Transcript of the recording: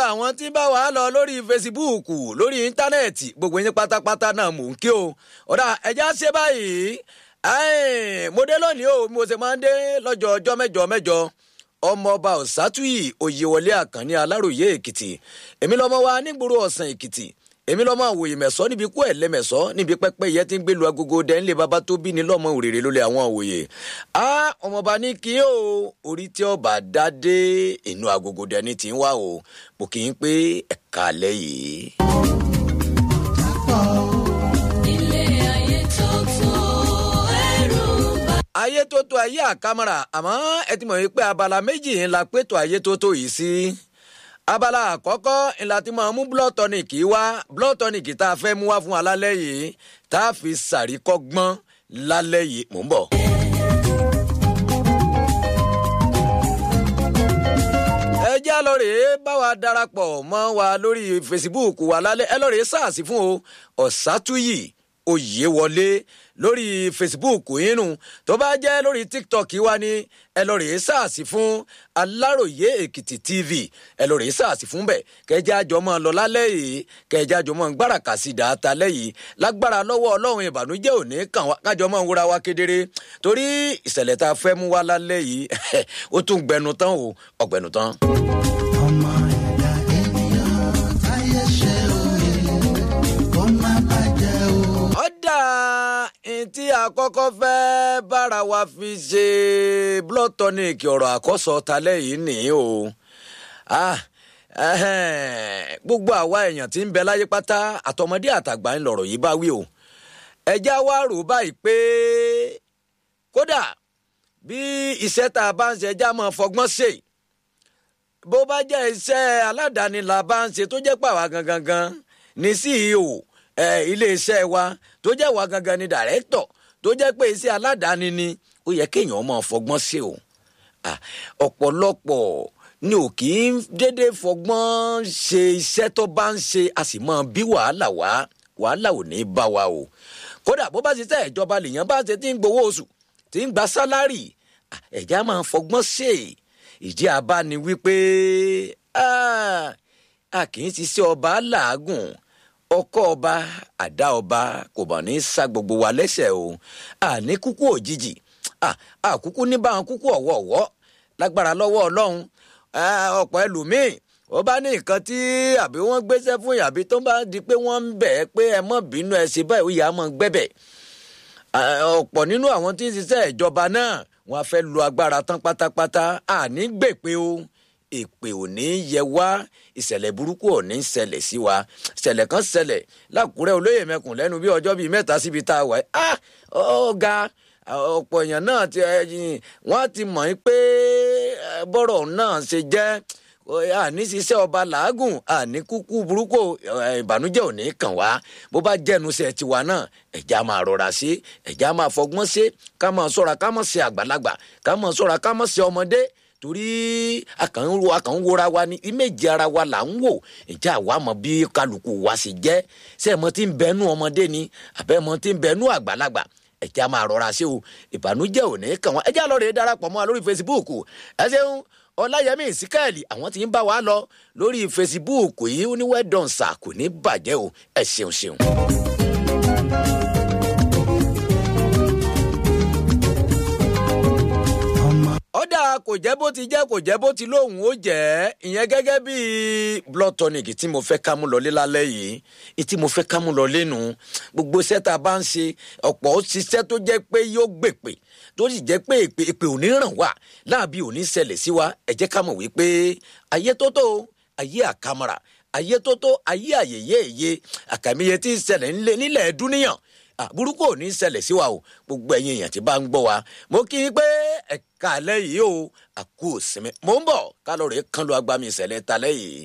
àwọn tí bá wàá lọ lórí fesibúùkù lórí íńtánẹ́ẹ̀tì gbogbo yín pátápátá náà mò ń kí o ọ̀dà ẹja ṣe báyìí mo dé lónìí o mo ṣe máa ń dé lọ́jọ́ ọjọ́ mẹ́jọ mẹ́jọ ọmọọba ọ̀sátúyì òyewọlé àkànní aláròyé èkìtì èmi lọ́mọ wa nígboro ọ̀sán èkìtì èmi lọ́mọ àwòyè mẹ̀sọ́ níbi kú ẹ̀ lẹ́mẹ̀sọ́ níbi pẹ́pẹ́ yẹn ti ń gbé lu agogo dẹ́nlé baba tó bí ní lọ́mọ òrèrè lólè àwọn àwòyè a ọmọọba ní kí o orí tí ọba dádé inú agogo dẹ́ni ti ń wá o mo kì í pé ẹ̀ka alẹ́ yìí. ayé tó tó ayé àkàmọ́ra àmọ́ ẹ ti mọ̀ wípé abala méjì ńlá pétò ayé tó tó yìí sí. abala àkọ́kọ́ ńlá ti máa mú blood tonic wá blood tonic tá a fẹ́ mú wá fún wa lálẹ́ yìí tá a fi sàríkọ́gbọ́n lálẹ́ yìí mò ń bọ̀. ẹ já lọ rèé bá wa darapọ̀ mọ́ wa lórí facebook wa lálẹ́ ẹ lọ rèé sáàsì fún o ọ̀sátúyì oyè wọlé lórí facebook yínú tó bá jẹ́ lórí tiktok wa ni ẹ lọ rèé sáàsì fún aláròye èkìtì tv ẹ lọ rèé sáàsì fún bẹ́ẹ̀ kẹjá jọ mọ́ lọ lálẹ́ yìí kẹjá jọ mọ́ gbáràkà sí dàáta lẹ́yìn lágbára lọ́wọ́ ọlọ́run ìbànújẹ́ òní kàn wá kájọ mọ́ wúra wa kedere torí ìṣẹ̀lẹ̀ tá a fẹ́ mú wá lálẹ́ yìí ó tún gbẹnu tán o ọ̀gbẹ̀nu tán. ọmọ ẹ̀dá ènìyàn táyé ṣe òye kó má bàjẹ́ o. ọ̀dà tí àkọ́kọ́ fẹ́ bára wa fi ṣe blood tonic ọ̀rọ̀ àkọ́sọ talẹ́ yìí nìyí o Ah, ẹhẹ́n, gbogbo àwa èèyàn tí ń bẹ láyé pátá àtọmọdé àtàgbà ń lọ̀rọ̀ yìí bá wí o ẹjá wa rò báyìí pé kódà bí iṣẹ́ tá a bá ń ṣe ẹjá máa fọgbọ́n ṣe bó bá jẹ́ iṣẹ́ aládàáni la bá ń ṣe tó jẹ́ pàwá gangan gan ní ceo ẹ iléeṣẹ́ wa tó jẹ́ wa gangan ni dàrẹ́tọ̀ tó jẹ́ pé iṣẹ́ aládàáni ni ó yẹ kéèyàn máa fọgbọ́n ṣe o Ah, ọ̀pọ̀lọpọ̀ ni ò kì í dédé fọgbọ́n ṣe iṣẹ́ tó bá ń ṣe a sì máa bí wàhálà wá wàhálà ò ní bá wa o kódà bó bá ṣiṣẹ́ ìjọba lèèyàn bá ṣe tí ń gbowó oṣù tí ń gba sálárì ah, ẹ̀já máa fọgbọ́n ṣe ìdí abá ni wípé ah, a kì í ṣiṣẹ́ ọba làágùn ọkọ ọba àdá ọba kò bọ̀ ní sá gbogbo wa lẹ́sẹ̀ o àní kúkú òjijì Ah, àkúkú ní báwọn kúkú ọ̀wọ̀ọ̀wọ́ lágbára lọ́wọ́ ọlọ́run Ah, ọ̀pọ̀ ẹlòmíì ó bá ní nǹkan tí àbí wọ́n gbéṣẹ́ fún yàbí tó bá di pé wọ́n ń bẹ̀ ẹ́ pé ẹ mọ̀ bínú ẹ ṣe báyìí ó yà á mọ̀ gbẹ́bẹ̀ Ah, ọ̀pọ̀ nínú àwọn tí ń ṣiṣẹ́ ìjọba náà wọ́n á fẹ́ lo agbára tán pátápátá àní gbèpè o èpè ò ní yẹ wá ìṣẹ̀lẹ̀ burúkú ò ní ṣẹlẹ̀ sí wa ìṣẹ̀lẹ̀ kan ṣẹlẹ̀ lákùrẹ́ olóyè mẹ́kùn lẹ́nu bí ọjọ́ bíi mẹ́ta síbi tá a wà yìí ah ọ̀gá ọ̀pọ̀ èèyàn náà ti ẹ̀yìn wọ́n ti mọ̀ yín pé eh, bọ́rọ̀ náà ṣe jẹ́ àní ṣiṣẹ́ ọba làágùn àní kúkú burúkú eh, ìbànújẹ́ ò ní kàn wá bó bá jẹ́nuṣẹ́ tiwa náà ẹ̀já máa rọra sí ẹ̀já máa fọgbọ́n sí ká máa ṣọ́ra ká máa ṣe àgbàlagbà ká máa ṣọ́ra ká máa ṣe ọmọdé torí akànwó akànwóra wa ní ìméjì ara wa là ń wò ìjà àwa mọ bí kálukú wa sì jẹ́ ṣé ẹ̀ mọ tí ń bẹnu ọmọdé ni àbẹ́ mọ tí ń bẹnu àgbàlagbà ẹ̀já máa rọra sí o ìbànújẹ́ ò ní kàn wọ́n ẹ̀já lọ rèé darapọ̀ mọ́ wa lórí facebook ẹ ṣeun ọláyẹmí ìsíkẹ́ẹ̀lì àwọn tí ń bá wa lọ lórí facebook yìí ó ní wẹ́dọ̀n sà kò ní bàjẹ́ o ẹ ṣeun ṣeun. ọmọ ọ̀dà kò jẹ́ bó ti jẹ́ kò jẹ́ bó ti lóhùn ó jẹ́ ìyẹn gẹ́gẹ́ bí blood tonic tí mo fẹ́ ká mú lọlé lálẹ́ yìí ní tí mo fẹ́ ká mú lọlé nù gbogbo iṣẹ́ tá a bá ń ṣe ọ̀pọ̀ ó ṣiṣẹ́ tó jẹ́ pé yóò gbèpè tó sì jẹ́ pé èpè èpè ò ní ràn wá láàbí ò ní ṣẹlẹ̀ sí wa ẹ jẹ́ ká mọ̀ wípé ayé tó tó ayé àkàmọ́ra ayé tó tó ayé àyèyé èyé àkàmìyẹ tí ń ṣẹlẹ̀ nílẹ̀ nílẹ̀ dúníyàn Ah, burúkú ò ní ṣẹlẹ̀ sí wa o gbogbo ẹ̀yin èèyàn tí bá ń gbọ́ wa mo kí i pé ẹ̀ka alẹ́ yìí o àkú òsinmi mò ń bọ̀ ká lọ rèé kán lu agbami ìṣẹ̀lẹ̀ talẹ́ yìí.